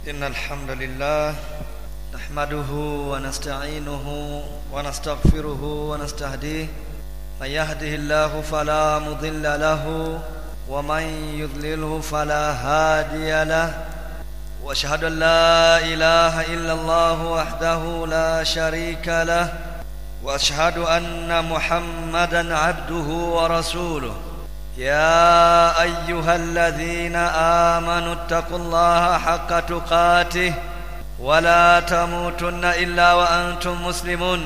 إن الحمد لله نحمده ونستعينه ونستغفره ونستهديه من يهده الله فلا مضل له ومن يضلله فلا هادي له واشهد ان لا اله الا الله وحده لا شريك له واشهد ان محمدا عبده ورسوله يا ايها الذين امنوا اتقوا الله حق تقاته ولا تموتن الا وانتم مسلمون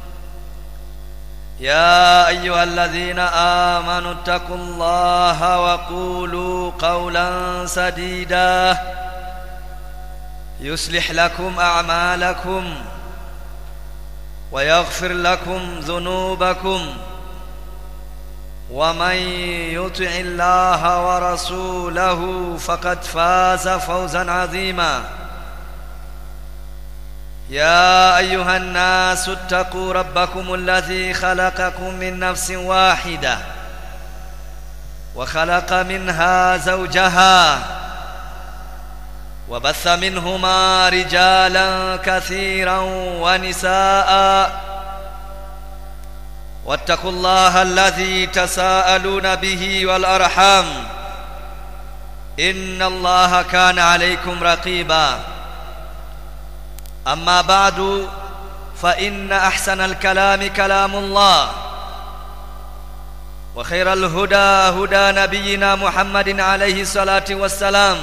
يا ايها الذين امنوا اتقوا الله وقولوا قولا سديدا يصلح لكم اعمالكم ويغفر لكم ذنوبكم ومن يطع الله ورسوله فقد فاز فوزا عظيما يا ايها الناس اتقوا ربكم الذي خلقكم من نفس واحده وخلق منها زوجها وبث منهما رجالا كثيرا ونساء واتقوا الله الذي تساءلون به والارحام ان الله كان عليكم رقيبا اما بعد فان احسن الكلام كلام الله وخير الهدى هدى نبينا محمد عليه الصلاه والسلام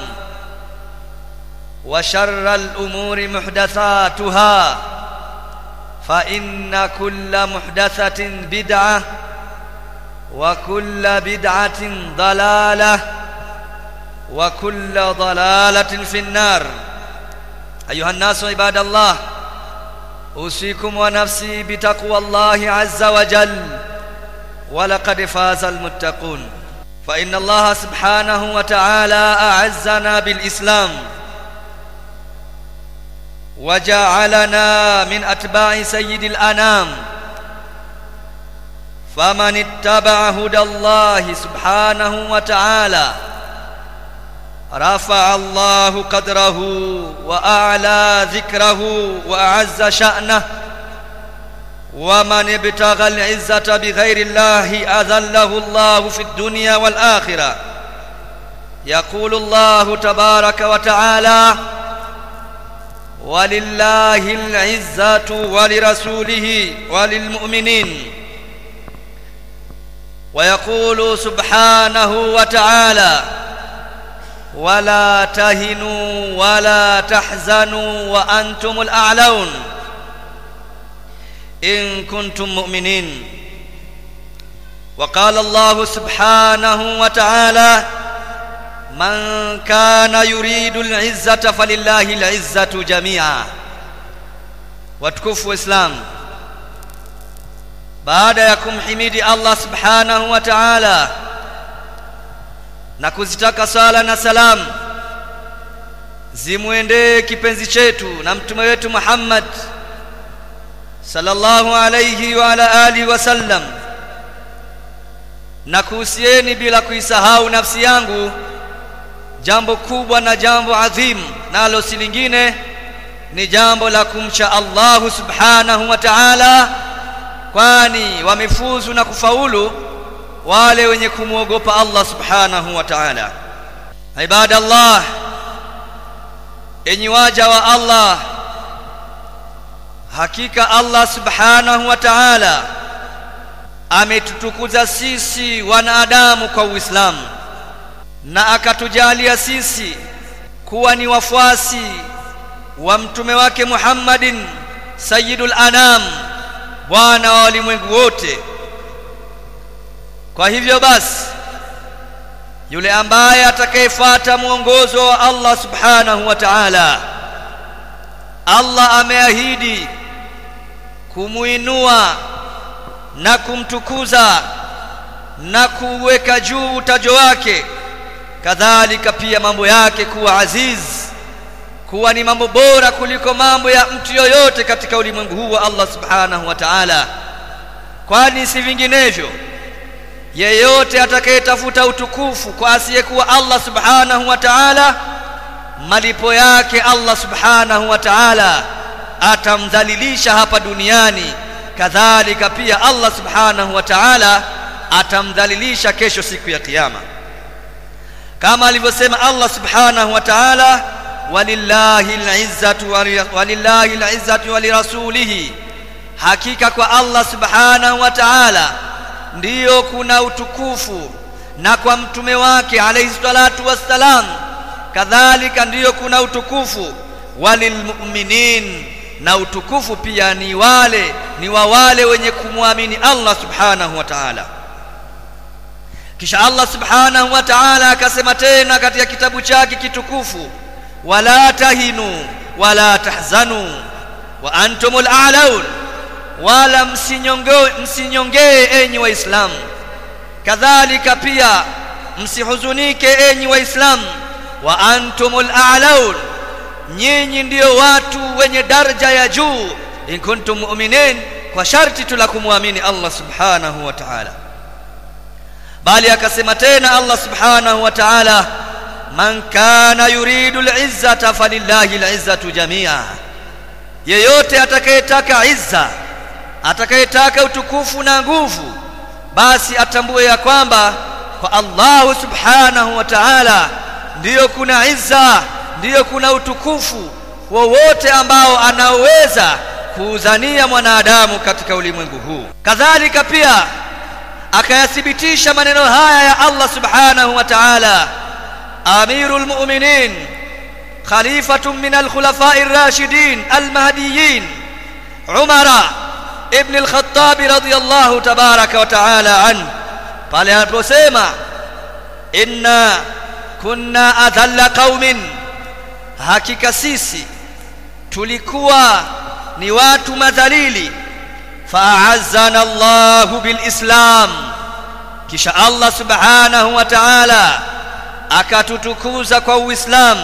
وشر الامور محدثاتها فان كل محدثه بدعه وكل بدعه ضلاله وكل ضلاله في النار ايها الناس عباد الله اوصيكم ونفسي بتقوى الله عز وجل ولقد فاز المتقون فان الله سبحانه وتعالى اعزنا بالاسلام وجعلنا من اتباع سيد الانام فمن اتبع هدى الله سبحانه وتعالى رفع الله قدره واعلى ذكره واعز شانه ومن ابتغى العزه بغير الله اذله الله في الدنيا والاخره يقول الله تبارك وتعالى ولله العزه ولرسوله وللمؤمنين ويقول سبحانه وتعالى ولا تهنوا ولا تحزنوا وانتم الاعلون ان كنتم مؤمنين وقال الله سبحانه وتعالى من كان يريد العزه فلله العزه جميعا watukufu islam baada ya kumhimidi Allah subhanahu wa ta'ala na kuzitaka sala na salam zimwendee kipenzi chetu na mtume wetu Muhammad sallallahu alayhi wa ala alihi wasallam na kuhusieni bila kuisahau nafsi yangu jambo kubwa na jambo adhimu nalo si lingine ni jambo la kumcha Allahu subhanahu wa ta'ala kwani wamefuzu na kufaulu wale wenye kumwogopa Allah subhanahu wa ta'ala ibadallah enyi waja wa Allah hakika Allah subhanahu wa ta'ala ametutukuza sisi wanadamu kwa Uislamu na akatujalia sisi kuwa ni wafuasi wa mtume wake Muhammadin sayyidul anam bwana wa walimwengu wote kwa hivyo basi yule ambaye atakayefuata mwongozo wa Allah subhanahu wa ta'ala Allah ameahidi kumuinua na kumtukuza na kuweka juu utajo wake kadhalika pia mambo yake kuwa aziz kuwa ni mambo bora kuliko mambo ya mtu yoyote katika ulimwengu huu wa Allah subhanahu wa ta'ala kwani si vinginevyo yeyote atakayetafuta utukufu kwa asiyekuwa Allah subhanahu wa ta'ala malipo yake Allah subhanahu wa ta'ala atamdhalilisha hapa duniani kadhalika pia Allah subhanahu wa ta'ala atamdhalilisha kesho siku ya kiyama kama alivyosema Allah subhanahu wa ta'ala walillahi al-izzatu walillahi al-izzatu wa lirasulihi hakika kwa Allah subhanahu wa ta'ala ndiyo kuna utukufu na kwa mtume wake alayhi salatu wassalam kadhalika ndiyo kuna utukufu walilmu'minin na utukufu pia ni wale ni wa wale wenye kumwamini Allah subhanahu wa ta'ala kisha Allah subhanahu wa ta'ala akasema tena katika kitabu chake kitukufu wala tahinu wala tahzanu wa antumul a'laun wala msinyongee msinyongee enyi waislamu kadhalika pia msihuzunike enyi waislamu wa antumul a'laun nyinyi ndiyo watu wenye daraja ya juu in kuntum mu'minin kwa sharti tu la kumwamini Allah subhanahu wa ta'ala bali akasema tena Allah subhanahu wa ta'ala man kana yuridu al-izzata falillahi al-izzatu jami'a yeyote atakayetaka izza atakayetaka utukufu na nguvu basi atambue ya kwamba kwa Allah subhanahu wa ta'ala ndiyo kuna izza ndiyo kuna utukufu wowote ambao anaweza kuuzania mwanadamu katika ulimwengu huu kadhalika pia akayathibitisha maneno haya ya Allah subhanahu wa ta'ala amirul mu'minin khalifatun min al-khulafa'i ar-rashidin al-mahdiyyin umara ibn al-khattab radiyallahu tabaraka wa ta'ala an pale aliposema inna kunna adhalla qaumin hakika sisi tulikuwa ni watu madhalili fa'azzana Allahu bilislam kisha Allah subhanahu wa ta'ala akatutukuza kwa uislamu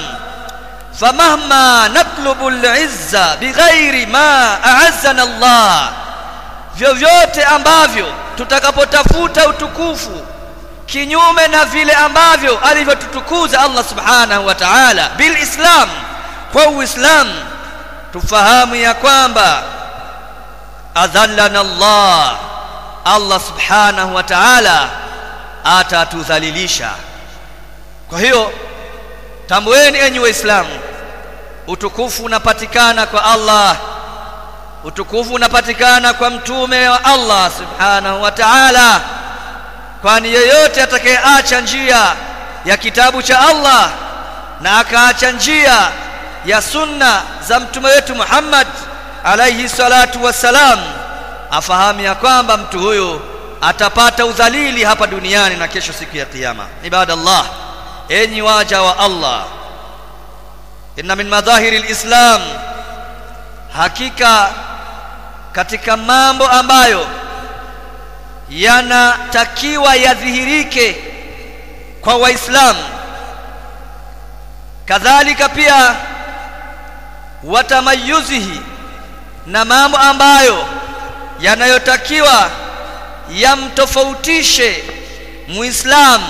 famahma natlubu al-izza bighairi ma a'azzana Allah vyovyote ambavyo tutakapotafuta utukufu kinyume na vile ambavyo alivyotutukuza Allah subhanahu wa ta'ala bil islam kwa uislam tufahamu ya kwamba adhallana Allah Allah subhanahu wa ta'ala atatudhalilisha kwa hiyo tambueni enyi waislamu utukufu unapatikana kwa Allah utukufu unapatikana kwa mtume wa Allah subhanahu wa ta'ala kwani yeyote atakayeacha njia ya kitabu cha Allah na akaacha njia ya sunna za mtume wetu Muhammad alayhi salatu wassalam afahamu ya kwamba mtu huyo atapata udhalili hapa duniani na kesho siku ya kiyama ibadallah enyi waja wa Allah inna min madhahiri alislam hakika katika mambo ambayo yanatakiwa yadhihirike kwa waislamu kadhalika pia watamayuzihi na mambo ambayo yanayotakiwa yamtofautishe muislamu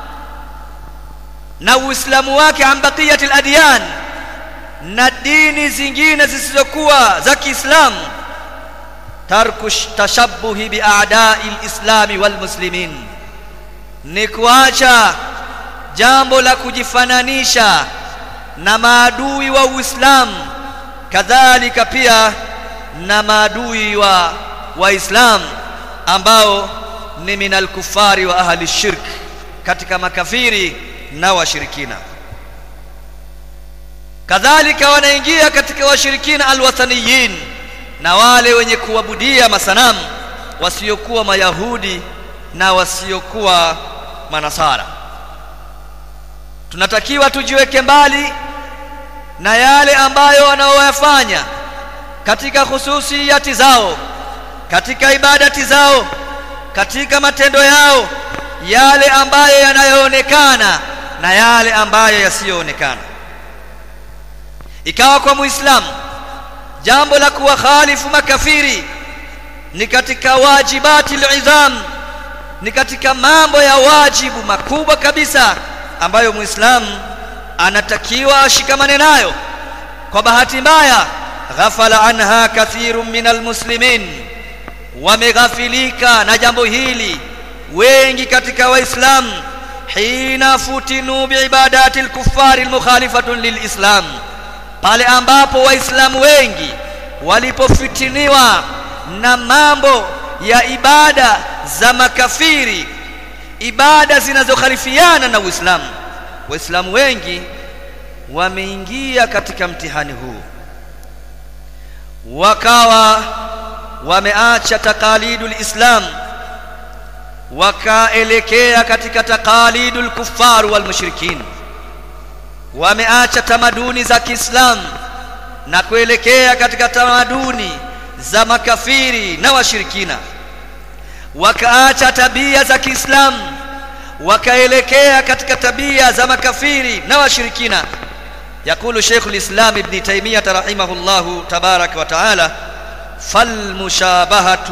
na uislamu wake an baqiyati al-adyan na dini zingine zisizokuwa za Kiislamu tarku tashabbuhi bi a'da'i al-islami wal muslimin ni kuacha jambo la kujifananisha na maadui wa Uislamu kadhalika pia na maadui wa waislamu ambao ni minal kufari wa ahli shirk katika makafiri na washirikina kadhalika wanaingia katika washirikina alwathaniyin na wale wenye kuabudia masanamu wasiokuwa mayahudi na wasiokuwa manasara tunatakiwa tujiweke mbali na yale ambayo wanaoyafanya katika hususiyati zao katika ibadati zao katika matendo yao yale ambayo yanayoonekana na yale ambayo yasiyoonekana ikawa kwa muislamu jambo la kuwakhalifu makafiri ni katika wajibati al'izam ni katika mambo ya wajibu makubwa kabisa ambayo muislamu anatakiwa ashikamane nayo kwa bahati mbaya ghafala anha kathirun min almuslimin wameghafilika na jambo hili wengi katika waislamu hina futinu biibadati lkufari lmukhalifatun lilislam pale ambapo waislamu wengi walipofitiniwa na mambo ya ibada za makafiri ibada zinazokhalifiana na uislamu waislamu wengi wameingia katika mtihani huu wakawa wameacha taqalidul islam wakaelekea katika taqalidul kuffar wal mushrikin wameacha tamaduni za Kiislamu na kuelekea katika tamaduni za makafiri na washirikina wakaacha tabia za Kiislamu wakaelekea katika tabia za makafiri na washirikina يقول شيخ الإسلام ابن تيمية رحمه الله تبارك وتعالى فالمشابهة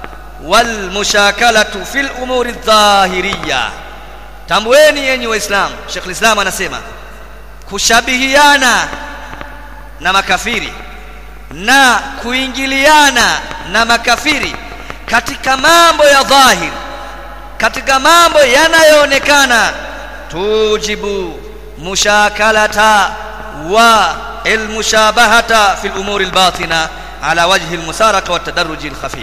والمشاكلة في الأمور الظاهرية tambueni yenyi waislamu Sheikh Islam anasema kushabihiana na makafiri na kuingiliana na makafiri katika mambo ya dhahir katika mambo yanayoonekana tujibu mushakalata wa almushabahata fi al-umuri al-batina ala wajhi al-musaraka wa tadarruj al-khafi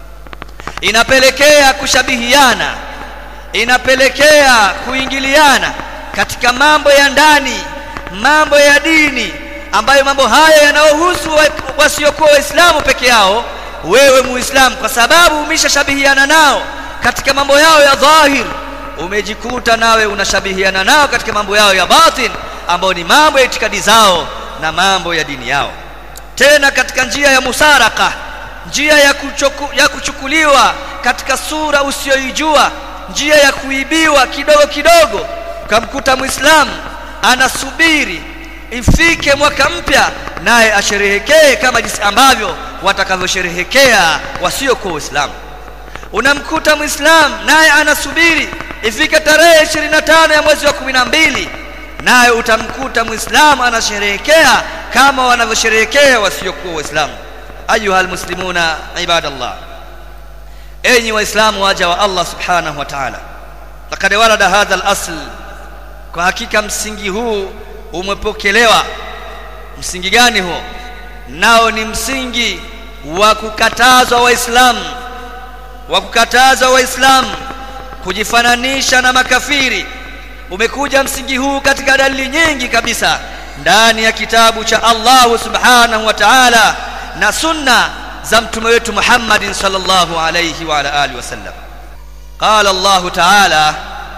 inapelekea kushabihiana inapelekea kuingiliana katika mambo ya ndani mambo ya dini ambayo mambo haya yanayohusu wasiokuwa waislamu peke yao wewe muislamu kwa sababu umeshashabihiana nao katika mambo yao ya dhahir umejikuta nawe unashabihiana nao katika mambo yao ya batin ambayo ni mambo ya itikadi zao na mambo ya dini yao tena katika njia ya musaraka njia ya, kuchuku, ya kuchukuliwa katika sura usiyoijua njia ya kuibiwa kidogo kidogo ukamkuta muislamu anasubiri ifike mwaka mpya naye asherehekee kama jinsi ambavyo watakavyosherehekea wasiokuwa waislamu unamkuta muislamu naye anasubiri ifike tarehe 25 ya mwezi wa 12 naye utamkuta muislamu anasherehekea kama wanavyosherehekea wasiokuwa waislamu ayuha almuslimuna ibadallah enyi waislamu waja wa Allah subhanahu wa ta'ala laqad warada hadha al-asl kwa hakika msingi huu umepokelewa msingi gani huo nao ni msingi wa kukatazwa waislamu wa kukataza waislamu kujifananisha na makafiri umekuja msingi huu katika dalili nyingi kabisa ndani ya kitabu cha Allah subhanahu wa ta'ala na sunna za mtume wetu Muhammadin sallallahu alayhi wa ala alihi wasallam qala Allah ta'ala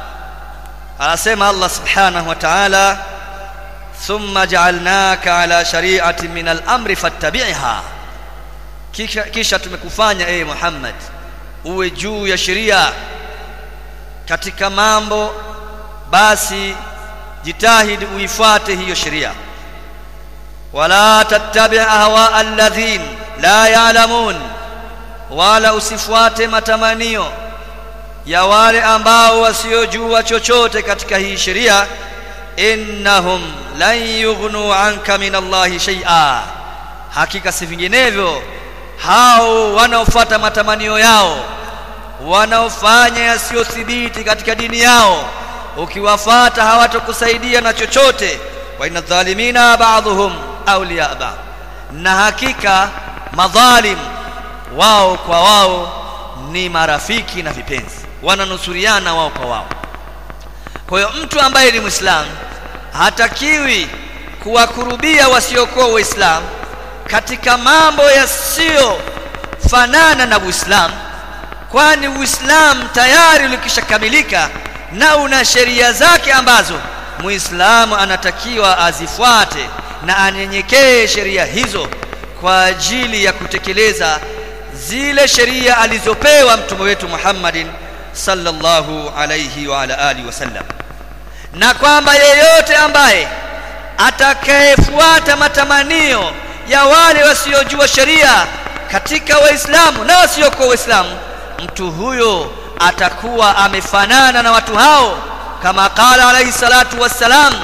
anasema Allah subhanahu wa ta'ala thumma ja'alnaka ala shari'atin min al-amri fattabi'ha kisha, kisha tumekufanya ee Muhammad uwe juu ya sheria katika mambo basi jitahidi uifuate hiyo sheria wala tattabi ahwa alladhin la ya'lamun wala usifuate matamanio ya wale ambao wasiojua chochote katika hii sheria innahum lan yughnu anka min Allahi shay'a hakika si vinginevyo hao wanaofuata matamanio yao wanaofanya yasiyothibiti katika dini yao ukiwafata hawatokusaidia na chochote wa inna dhalimina ba'dhum awliya ba'd na hakika madhalim wao kwa wao ni marafiki na vipenzi wananusuriana wao kwa wao kwa hiyo mtu ambaye ni muislamu hatakiwi kuwakurubia wasiokuwa waislamu katika mambo yasiyofanana na uislamu kwani uislamu tayari ulikishakamilika na una sheria zake ambazo muislamu anatakiwa azifuate na anyenyekee sheria hizo kwa ajili ya kutekeleza zile sheria alizopewa mtume wetu Muhammadin sallallahu alayhi wa ala alihi wasallam na kwamba yeyote ambaye atakayefuata matamanio ya wale wasiojua sheria katika waislamu na wasiokuwa waislamu mtu huyo atakuwa amefanana na watu hao kama qala alayhi salatu wassalam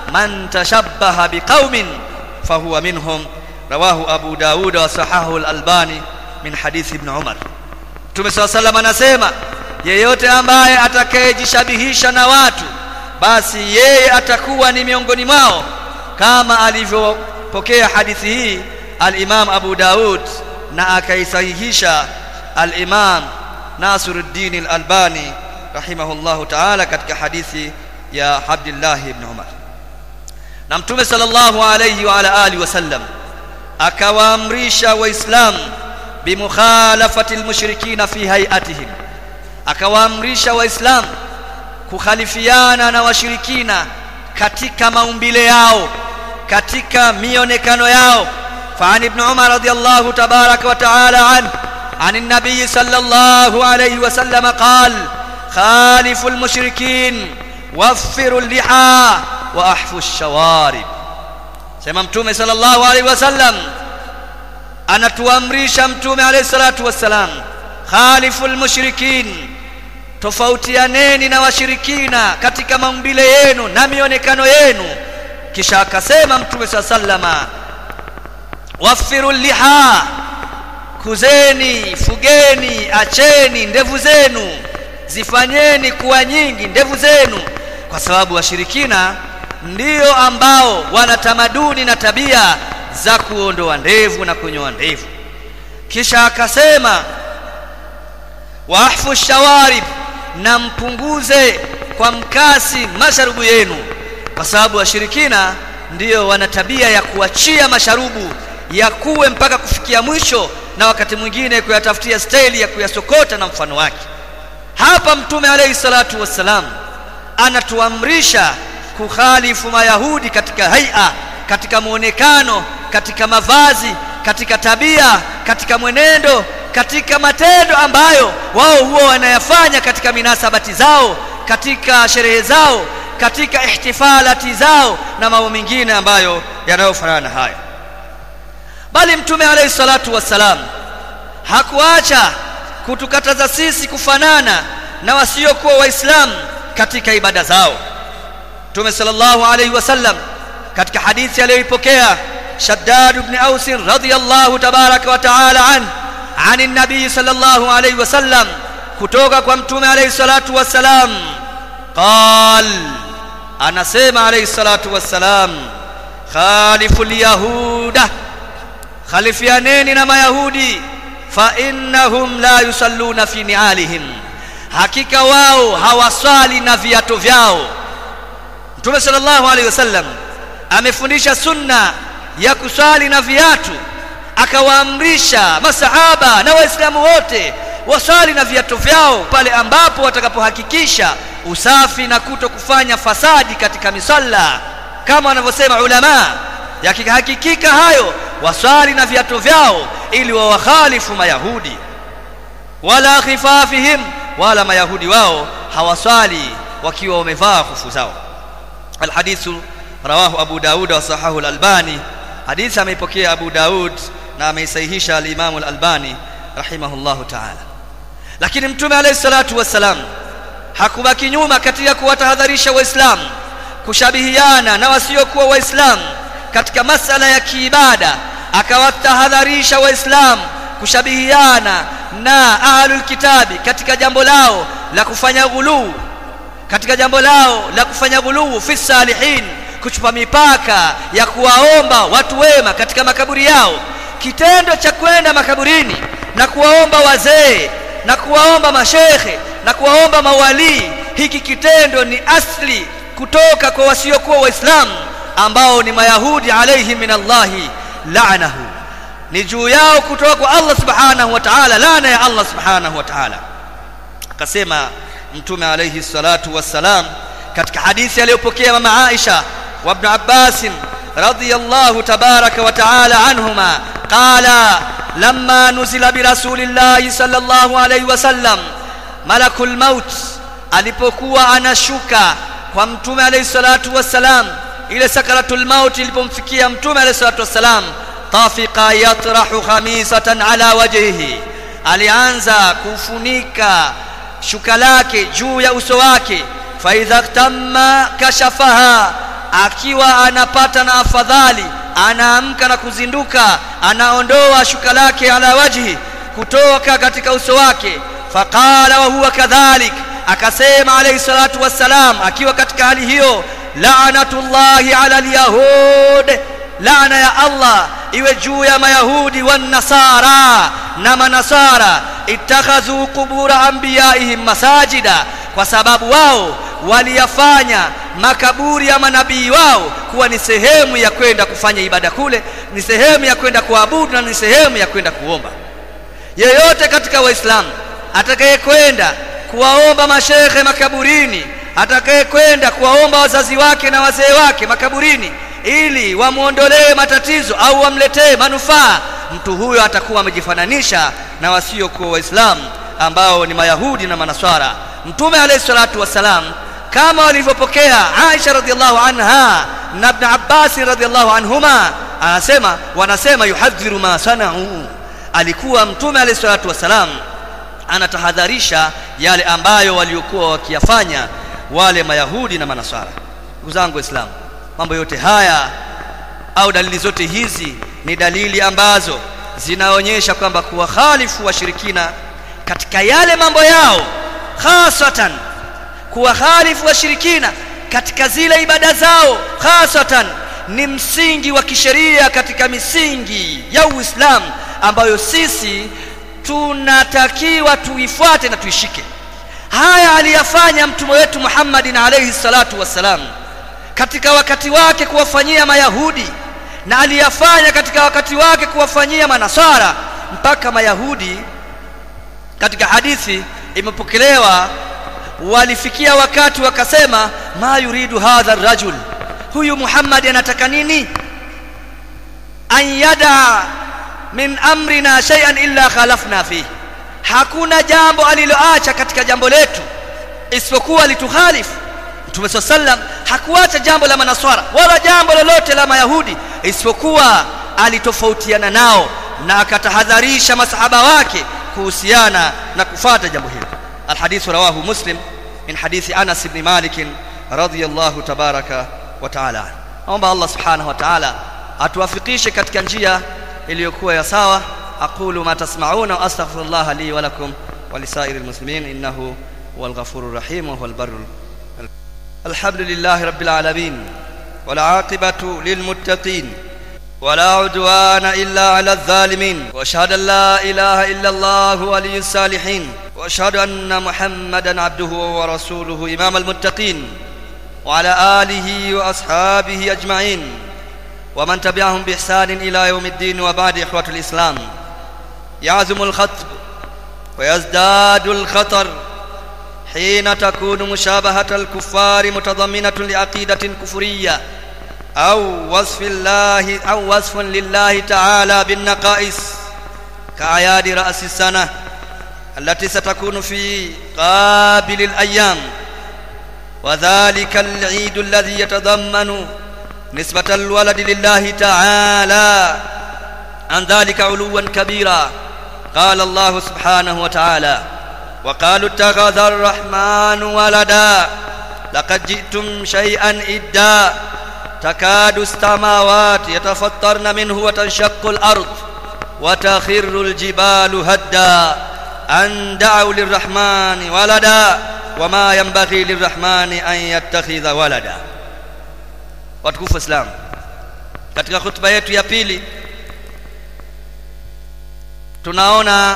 man tashabbaha biqaumin fahuwa minhum rawahu abu daud wa sahahu al-albani min hadithi ibn umar mtume saa salam anasema yeyote ambaye atakayejishabihisha na watu basi yeye atakuwa ni miongoni mwao kama alivyopokea hadithi hii al-imam abu daud na akaisahihisha al-imam nasiruddin al-albani rahimahullahu ta'ala katika hadithi ya abdullah ibn umar na mtume sallallahu alayhi wa ala alihi wasallam akawaamrisha waislamu bimukhalafati almushrikina fi hayatihim akawaamrisha waislamu kukhalifiana na washirikina katika maumbile yao katika mionekano yao فعن ابن عمر رضي الله تبارك وتعالى عنه عن النبي صلى الله عليه وسلم قال خالفوا المشركين وفروا اللحى واحفوا الشوارب sema mtume sallallahu alaihi wasallam anatuamrisha mtume alayhi salatu wassalam khaliful mushrikin tofautianeni na washirikina katika maumbile yenu na mionekano yenu kisha akasema mtume sallama wafiru liha kuzeni fugeni acheni ndevu zenu zifanyeni kuwa nyingi ndevu zenu kwa sababu washirikina ndio ambao wana tamaduni na tabia za kuondoa ndevu na kunyoa ndevu kisha akasema wahfu shawarib na mpunguze kwa mkasi masharubu yenu kwa sababu washirikina ndio wana tabia ya kuachia masharubu yakuwe mpaka kufikia mwisho na wakati mwingine kuyatafutia staili ya kuyasokota na mfano wake hapa mtume alayhi salatu wassalam anatuamrisha kukhalifu mayahudi katika haia katika muonekano katika mavazi katika tabia katika mwenendo katika matendo ambayo wao huwa wanayafanya katika minasabati zao katika sherehe zao katika ihtifalati zao na mambo mengine ambayo yanayofanana na hayo bali mtume alayhi salatu wassalam hakuacha kutukataza sisi kufanana na wasiokuwa waislamu katika ibada zao mtume sallallahu alayhi wasallam katika hadithi aliyoipokea shaddad ibn aus radhiyallahu tabaraka wa taala an عن النبي صلى الله عليه وسلم kutoka kwa mtume alayhi salatu wassalam qal anasema alayhi salatu wassalam khalifu lyahuda khalifianeni na mayahudi fa innahum la yusalluna fi nialihim hakika wao hawaswali na viatu vyao mtume sallallahu alaihi wasallam amefundisha sunna ya kuswali na viatu akawaamrisha masahaba na waislamu wote waswali na viatu vyao pale ambapo watakapohakikisha usafi na kuto kufanya fasadi katika misalla kama wanavyosema ulama yakihakikika hayo waswali na viatu vyao ili wawakhalifu mayahudi wala khifafihim wala mayahudi wao hawaswali wakiwa wamevaa kufu zao alhadithu rawahu abu daud wa sahahu alalbani hadithi ameipokea abu daud na ameisahihisha alimamu alalbani rahimahullahu taala lakini mtume alayhi salatu wassalam hakubaki nyuma katika kuwatahadharisha waislamu kushabihiana na wasiokuwa waislamu katika masala ya kiibada akawatahadharisha waislamu kushabihiana na ahlul kitabi katika jambo lao la kufanya ghuluu katika jambo lao la kufanya ghuluu fi salihin kuchupa mipaka ya kuwaomba watu wema katika makaburi yao kitendo cha kwenda makaburini na kuwaomba wazee na kuwaomba mashekhe na kuwaomba mawalii hiki kitendo ni asli kutoka kwa wasiokuwa waislamu ambao ni mayahudi alayhi min allahi la'nahu ni juu yao kutoka kwa Allah subhanahu wa ta'ala laana ya Allah subhanahu wa ta'ala akasema mtume alayhi salatu wassalam katika hadithi aliyopokea mama Aisha wa ibn Abbas radiyallahu tabaraka wa ta'ala anhuma qala lamma nuzila bi rasulillahi sallallahu alayhi wasallam malakul maut alipokuwa anashuka kwa mtume alayhi salatu wassalam ile sakaratul maut ilipomfikia mtume alayhi salatu wassalam tafiqa yatrahu khamisatan ala wajhihi alianza kufunika shuka lake juu ya uso wake faidha tamma kashafaha akiwa anapata na afadhali anaamka na kuzinduka anaondoa shuka lake ala wajhi kutoka katika uso wake faqala wa huwa kadhalik akasema alayhi salatu wassalam akiwa katika hali hiyo la'natullahi ala alyahud laana ya Allah iwe juu ya mayahudi wan nasara na manasara ittakhadhu qubura anbiyaihim masajida kwa sababu wao waliyafanya makaburi ya manabii wao kuwa ni sehemu ya kwenda kufanya ibada kule ni sehemu ya kwenda kuabudu na ni sehemu ya kwenda kuomba yeyote katika waislamu atakayekwenda kuwaomba mashekhe makaburini atakayekwenda kuwaomba wazazi wake na wazee wake makaburini ili wamwondolee matatizo au wamletee manufaa mtu huyo atakuwa amejifananisha na wasiokuwa waislamu ambao ni mayahudi na manaswara mtume alayhi salatu wassalam kama walivyopokea Aisha radhiallahu anha na Ibn Abbas radhiallahu anhuma anasema wanasema yuhadhiru ma sanau alikuwa mtume alayhi salatu wassalam anatahadharisha yale ambayo waliokuwa wakiyafanya wale mayahudi na manaswara ndugu zangu waislamu mambo yote haya au dalili zote hizi ni dalili ambazo zinaonyesha kwamba kuwakhalifu washirikina katika yale mambo yao hasatan kuwakhalifu washirikina katika zile ibada zao hasatan ni msingi wa kisheria katika misingi ya Uislamu ambayo sisi tunatakiwa tuifuate na tuishike haya aliyafanya mtume wetu Muhammadin alayhi salatu wassalam katika wakati wake kuwafanyia mayahudi na aliyafanya katika wakati wake kuwafanyia manasara mpaka mayahudi katika hadithi imepokelewa walifikia wakati wakasema ma yuridu hadha rajul huyu Muhammad anataka nini an yada min amrina shay'an illa khalafna fihi hakuna jambo aliloacha katika jambo letu isipokuwa litukhalifu Mtume swalla sallam hakuacha jambo la manaswara wala jambo lolote la mayahudi isipokuwa alitofautiana nao na akatahadharisha masahaba wake kuhusiana na kufata jambo hilo alhadithu rawahu muslim min hadithi Anas ibn Malik radhiyallahu tabaraka wa taala naomba Allah subhanahu wa ta'ala atuwafikishe katika njia iliyokuwa ya sawa aqulu ma tasma'una wa astaghfirullah li wa lakum wa lisairil muslimin innahu huwal ghafurur rahim wa huwal barrul الحمد لله رب العالمين والعاقبة للمتقين ولا عدوان إلا على الظالمين وأشهد أن لا إله إلا الله ولي الصالحين وأشهد أن محمدا عبده ورسوله إمام المتقين وعلى آله وأصحابه أجمعين ومن تبعهم بإحسان إلى يوم الدين وبعد إخوة الإسلام يعزم الخطب ويزداد الخطر حين تكون مشابهة الكفار متضمنة لعقيدة كفرية أو وصف الله أو وصف لله تعالى بالنقائص كأعياد رأس السنة التي ستكون في قابل الأيام وذلك العيد الذي يتضمن نسبة الولد لله تعالى عن ذلك علوا كبيرا قال الله سبحانه وتعالى وقالوا اتخذ الرحمن ولدا لقد جئتم شيئا إدا تكاد السماوات يتفطرن منه وتنشق الأرض وتخر الجبال هدا أن دعوا للرحمن ولدا وما ينبغي للرحمن أن يتخذ ولدا watukufu Islam katika hutuba yetu ya pili tunaona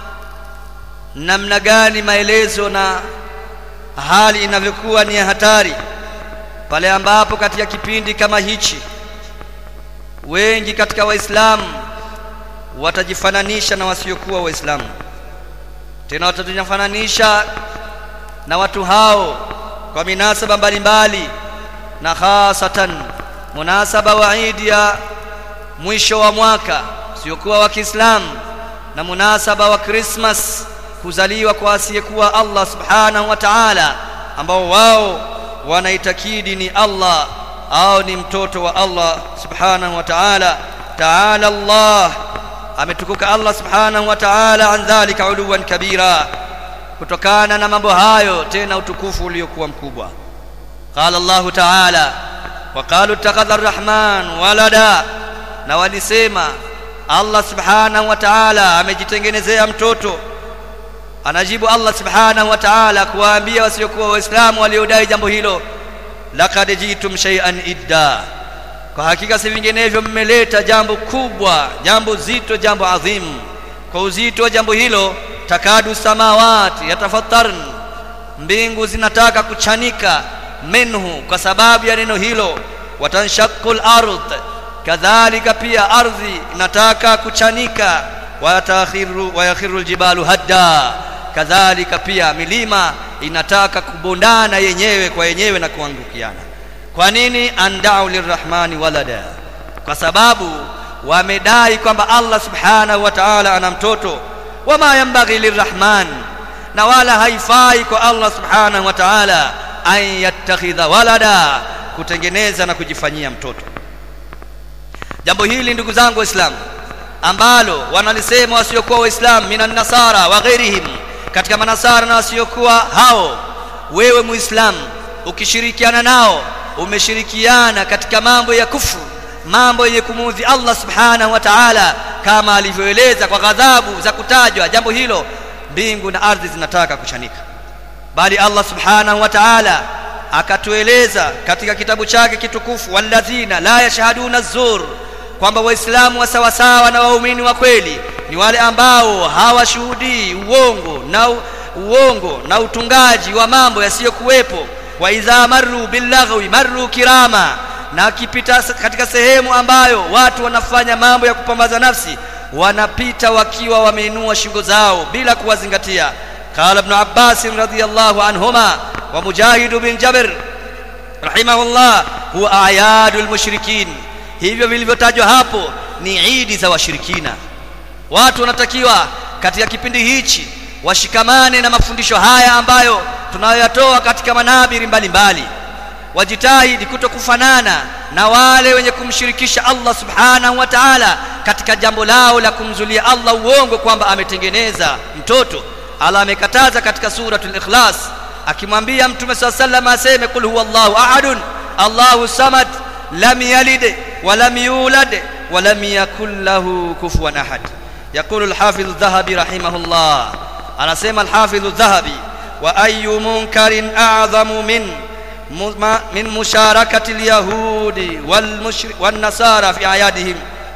namna gani maelezo na hali inavyokuwa ni ya hatari pale ambapo katika kipindi kama hichi wengi katika waislamu watajifananisha na wasiokuwa waislamu tena watajifananisha na watu hao kwa minasaba mbalimbali na hasatan munasaba wa idi ya mwisho wa mwaka siokuwa wa Kiislamu na munasaba wa Christmas kuzaliwa kwa asiyekuwa Allah subhanahu wa ta'ala ambao wao wanaitakidi ni Allah au ni mtoto wa Allah subhanahu wa ta'ala ta'ala Allah ametukuka Allah subhanahu wa ta'ala an dhalika uluwan kabira kutokana na mambo hayo tena utukufu uliokuwa mkubwa قال الله تعالى waqalu ittakhadha arrahman walada na walisema Allah subhanahu wa ta'ala amejitengenezea mtoto anajibu Allah subhanahu wa ta'ala kuwaambia wasiokuwa waislamu waliodai jambo hilo laqad jitum shay'an idda kwa hakika si vinginevyo mmeleta jambo kubwa jambo zito jambo adhimu kwa uzito wa jambo hilo takadu samawati yatafattarn mbingu zinataka kuchanika minhu kwa sababu ya neno hilo watanshaqqu al-ard kadhalika pia ardhi inataka kuchanika wayatakhiru wayakhiru aljibalu hadda kadhalika pia milima inataka kubondana yenyewe kwa yenyewe na kuangukiana kwa nini andau lirrahmani walada kwa sababu wamedai kwamba Allah subhanahu wa ta'ala ana mtoto wama yambaghi lirrahman na wala haifai kwa Allah subhanahu wa ta'ala an yattakhidha walada kutengeneza na kujifanyia mtoto jambo hili ndugu zangu waislamu ambalo wanalisema wasiokuwa waislamu minan nasara wa ghairihim katika manasara na wasiokuwa hao wewe muislamu ukishirikiana nao umeshirikiana katika mambo ya kufru mambo yenye kumuudhi Allah subhanahu wa ta'ala kama alivyoeleza kwa ghadhabu za kutajwa jambo hilo mbingu na ardhi zinataka kuchanika bali Allah subhanahu wa ta'ala akatueleza katika kitabu chake kitukufu walladhina la yashhaduna zur kwamba waislamu wa sawasawa na waumini wa kweli ni wale ambao hawashuhudii uongo na uongo na utungaji wa mambo yasiyokuwepo wa idha marru billaghwi marru kirama na akipita katika sehemu ambayo watu wanafanya mambo ya kupambaza nafsi wanapita wakiwa wameinua shingo zao bila kuwazingatia qala ibn abbas radhiyallahu anhuma wa mujahid bin jabir rahimahullah huwa ayadul mushrikin hivyo vilivyotajwa hapo ni idi za washirikina watu wanatakiwa katika kipindi hichi washikamane na mafundisho haya ambayo tunayoyatoa katika manabiri mbalimbali wajitahidi kutokufanana na wale wenye kumshirikisha Allah subhanahu wa ta'ala katika jambo lao la kumzulia Allah uongo kwamba ametengeneza mtoto Allah amekataza katika suratul ikhlas akimwambia mtume swalla sallam aseme kul huwallahu ahadun Allahu samad lam yalid wa lam yulad wa lam yakul lahu kufuwan ahad يقول الحافظ الذهبي رحمه الله أنا سيما الحافظ الذهبي وأي منكر أعظم من من مشاركة اليهود والنصارى في أعيادهم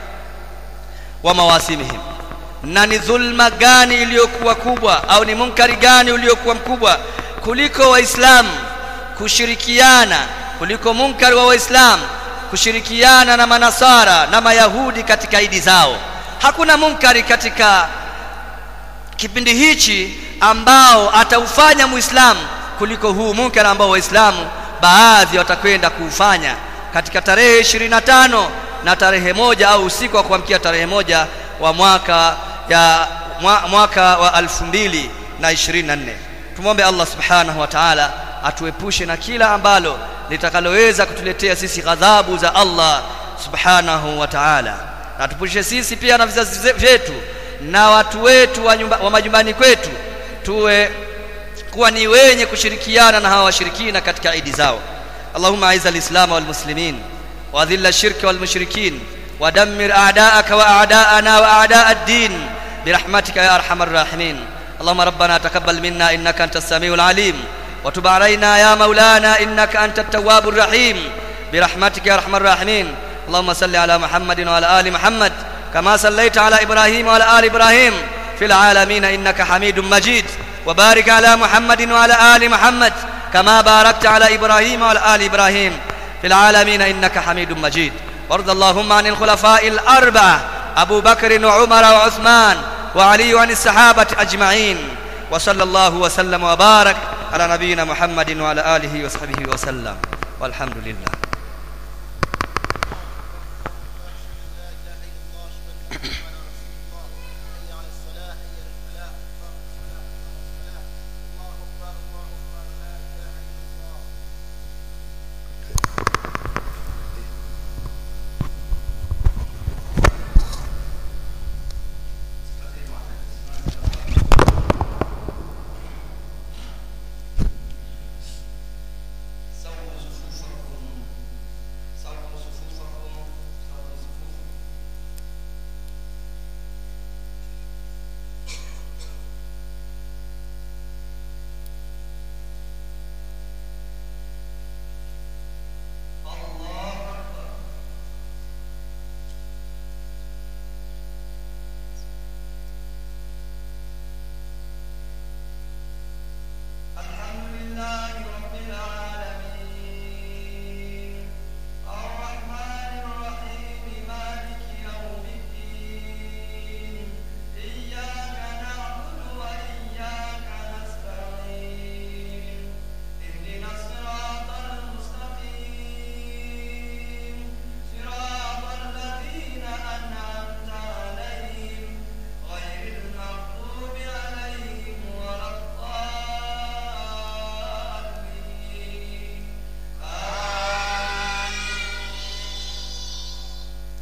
ومواسمهم na ni dhulma gani iliyokuwa kubwa au ni munkari gani uliokuwa mkubwa kuliko waislamu kushirikiana kuliko munkari wa waislamu kushirikiana na manasara na mayahudi katika idi zao hakuna munkari katika kipindi hichi ambao ataufanya muislamu kuliko huu munkari ambao waislamu baadhi watakwenda kuufanya katika tarehe 25 na tarehe moja au usiku wa kuamkia tarehe moja wa mwaka ya mwaka wa 2024 tumwombe Allah subhanahu wa ta'ala atuepushe na kila ambalo litakaloweza kutuletea sisi ghadhabu za Allah subhanahu wa ta'ala na tupushe sisi pia na vizazi vyetu na watu wetu wa, nyumba, wa majumbani kwetu tuwe kuwa ni wenye kushirikiana na hawa washirikina katika idi zao Allahumma aiza al-islam wal muslimin wa dhilla ash-shirk wal mushrikin wa dammir a'da'aka wa a'da'ana wa a'da' ad-din برحمتك يا ارحم الراحمين اللهم ربنا تقبل منا انك انت السميع العليم وتب علينا يا مولانا انك انت التواب الرحيم برحمتك يا ارحم الراحمين اللهم صل على محمد وعلى ال محمد كما صليت على ابراهيم وعلى ال ابراهيم في العالمين انك حميد مجيد وبارك على محمد وعلى ال محمد كما باركت على ابراهيم وعلى ال ابراهيم في العالمين انك حميد مجيد وارض اللهم عن الخلفاء الاربعه ابو بكر وعمر وعثمان وعلي وعن الصحابه اجمعين وصلى الله وسلم وبارك على نبينا محمد وعلى اله وصحبه وسلم والحمد لله